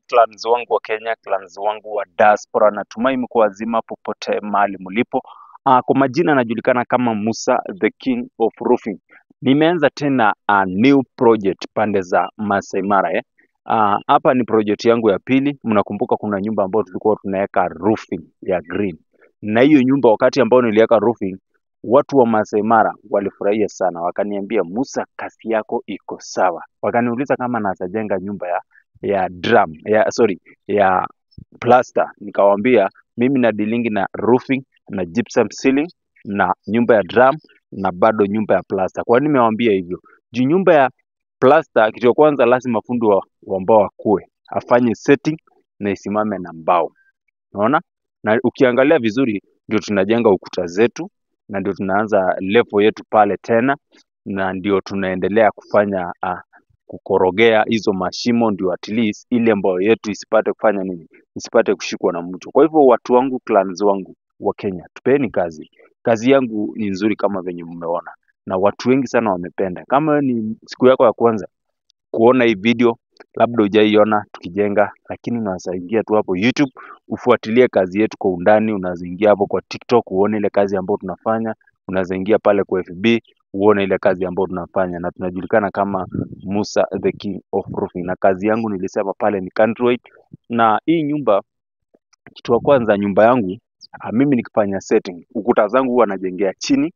clans wangu wa Kenya, clans wangu wa diaspora, natumai mko wazima popote mahali mlipo. Uh, kwa majina najulikana kama Musa the King of Roofing. Nimeanza tena a new project pande za Masai Mara eh. Ah, hapa ni project yangu ya pili. Mnakumbuka kuna nyumba ambayo tulikuwa tunaweka roofing ya green, na hiyo nyumba wakati ambao niliweka roofing, watu wa Masai Mara walifurahia sana, wakaniambia Musa, kazi yako iko sawa. Wakaniuliza kama naweza jenga nyumba ya ya drum ya sorry ya plaster. Nikawaambia mimi na dilingi na roofing na gypsum ceiling na nyumba ya drum na bado nyumba ya plaster. Kwa nini nimewaambia hivyo? Juu nyumba ya plaster, kitu ya kwanza lazima fundi wa, wa mbao akue afanye setting na isimame na mbao, unaona. Na ukiangalia vizuri, ndio tunajenga ukuta zetu na ndio tunaanza level yetu pale tena, na ndio tunaendelea kufanya uh, kukorogea hizo mashimo, ndio at least ile mbao yetu isipate kufanya nini, isipate kushikwa na mtu. Kwa hivyo watu wangu, clans wangu wa Kenya, tupeni kazi. Kazi yangu ni nzuri kama venye mmeona, na watu wengi sana wamependa. Kama wewe ni siku yako ya kwanza kuona hii video, labda hujaiona tukijenga, lakini unaweza ingia tu hapo YouTube ufuatilie kazi yetu kwa undani. Unaweza ingia hapo kwa TikTok uone ile kazi ambayo tunafanya. Unaweza ingia pale kwa FB uone ile kazi ambayo tunafanya, na tunajulikana kama Musa the King of Roofing, na kazi yangu nilisema pale ni Countrywide. Na hii nyumba, kitu ya kwanza, nyumba yangu ah, mimi nikifanya setting, ukuta zangu huwa najengea chini,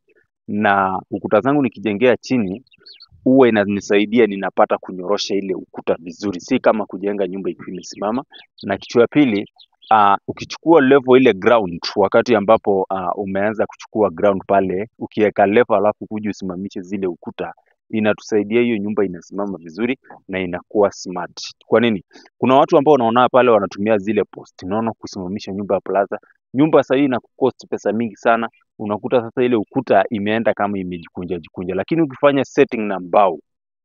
na ukuta zangu nikijengea chini huwa inanisaidia ninapata kunyorosha ile ukuta vizuri, si kama kujenga nyumba ikiwa imesimama. Na kitu ya pili uh, ukichukua level ile ground, wakati ambapo uh, umeanza kuchukua ground pale, ukiweka level alafu kuja usimamishe zile ukuta, inatusaidia hiyo nyumba inasimama vizuri na inakuwa smart. Kwa nini? Kuna watu ambao unaona pale wanatumia zile post, unaona kusimamisha nyumba ya plaza. Nyumba sasa hii inakucost pesa mingi sana, unakuta sasa ile ukuta imeenda kama imejikunja jikunja, lakini ukifanya setting na mbao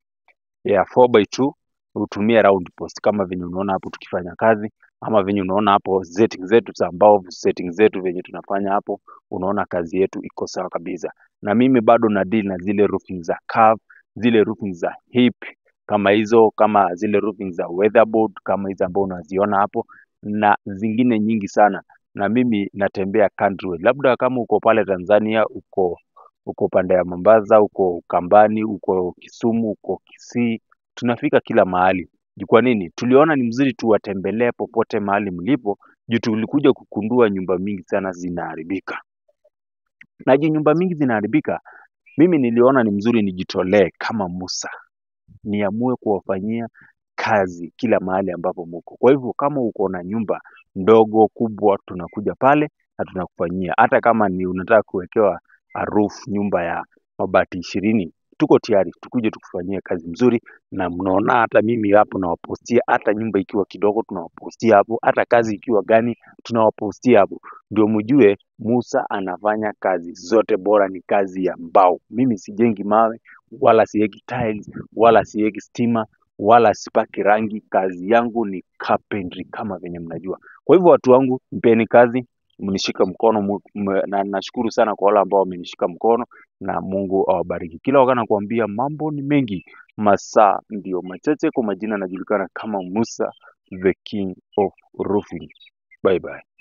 ya 4x2 utumie round post kama venye unaona hapo tukifanya kazi, ama venye unaona hapo setting zetu za mbao, setting zetu venye tunafanya hapo, unaona kazi yetu iko sawa kabisa. Na mimi bado na deal na zile roofing za curve, zile roofing za hip kama hizo, kama zile roofing za weatherboard kama hizo ambao unaziona hapo, na zingine nyingi sana. Na mimi natembea country, labda kama uko pale Tanzania, uko uko pande ya Mombasa, uko Ukambani, uko Kisumu, uko Kisii, tunafika kila mahali. Juu kwa nini? Tuliona ni mzuri tuwatembelee popote mahali mlipo, juu tulikuja kukundua nyumba mingi sana zinaharibika. Na juu nyumba mingi zinaharibika, mimi niliona ni mzuri nijitolee kama Musa, niamue kuwafanyia kazi kila mahali ambapo muko. Kwa hivyo kama uko na nyumba ndogo kubwa, tunakuja pale na tunakufanyia. Hata kama ni unataka kuwekewa a roof nyumba ya mabati ishirini, tuko tayari tukuje tukufanyie kazi mzuri, na mnaona hata mimi hapo nawapostia, hata nyumba ikiwa kidogo tunawapostia hapo, hata kazi ikiwa gani tunawapostia hapo, ndio mjue Musa anafanya kazi zote, bora ni kazi ya mbao. Mimi sijengi mawe wala siweki tiles wala siweki stima wala sipaki rangi. Kazi yangu ni carpentry kama venye mnajua. Kwa hivyo watu wangu, mpeni kazi, mnishika mkono mu- m- na nashukuru sana kwa wale ambao wamenishika mkono, na Mungu awabariki. Kila wakati nakuambia mambo ni mengi, masaa ndio machache. Kwa majina najulikana kama Musa the King of Roofing. Bye bye.